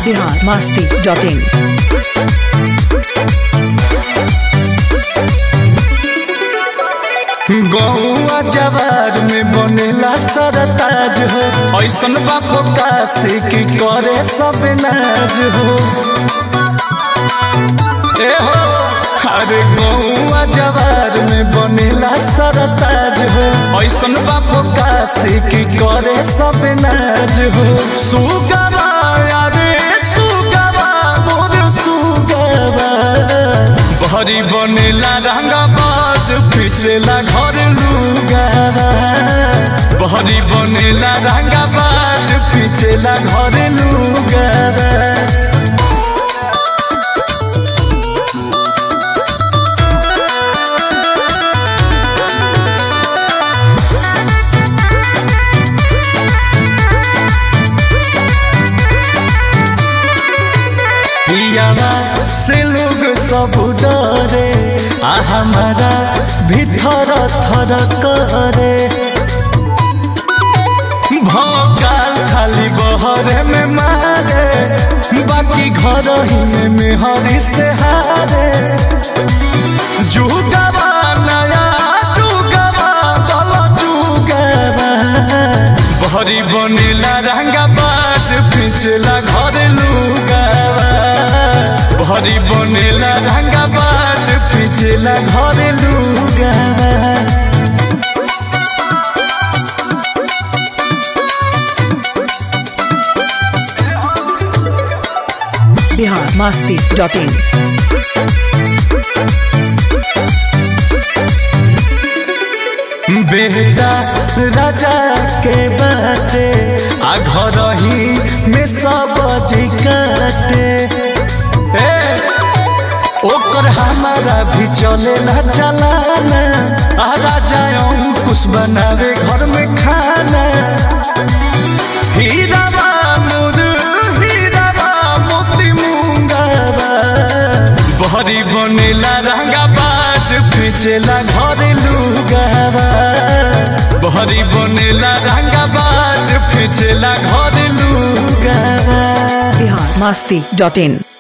Bihar Masti dot in गौआ जवार में बनेला सरताज हो ऐसन बापो काशी की करे सब नाज हो ए हो अरे गौआ जवार में बनेला सरताज हो ऐसन बापो काशी की करे सब नाज हो सुगवा अरे सुगवा मोर सुगवा भरी बनेला रंगा बाज पिछला घर लुगावा भरी बनेला रंगा बाज पिछला घर लुगावा पियावा से लोग सब डरे आ हमारा भीतर थर करे भोकाल खाली बहरे में मारे बाकी घर ही में मेहरी से हारे जुगवा नया जुगवा दल जुगवा भरी बनेला रंगा बाज पिछला घर लुगावा भरी बनेला रंगा बाज पिछला घर लुगावा बिहार मस्ती डॉट इन बेटा राजा के बाटे आ घर ही में सब जी काटे ए, ओकर हमारा भी चलेला चलाना आ राजा अंकुश बनावे घर में खाना हीरावा मोर हीरावा मोती मुंगावा बहरी बनेला रंगा बाज पिछला घर लुगावा बहरी बनेला रंगा बाज पिछला घर लुगावा बिहार मस्ती डॉट इन